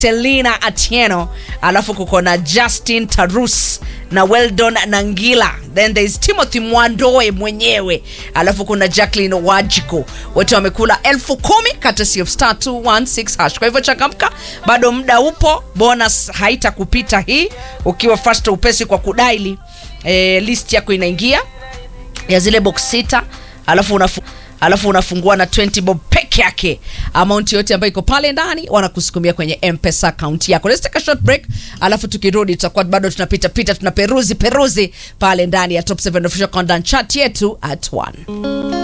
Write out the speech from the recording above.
Selina Atieno, alafu kuko na Justin Tarus na Weldon Nangila, then there is Timothy Mwandoe mwenyewe, alafu kuna Jacqueline Wajiko, wote wamekula elfu kumi courtesy of star 216 hash. Kwa hivyo changamka, bado muda upo, bonus haitakupita hii ukiwa fast upesi kwa kudaili. Eh, list yako inaingia ya zile box sita alafu unafu alafu unafungua na 20 bob peke yake amount yote ambayo iko pale ndani wanakusukumia kwenye mpesa account yako let's take a short break alafu tukirudi tutakuwa bado tunapita pita tunaperuzi peruzi pale ndani ya top 7 official content chat yetu at 1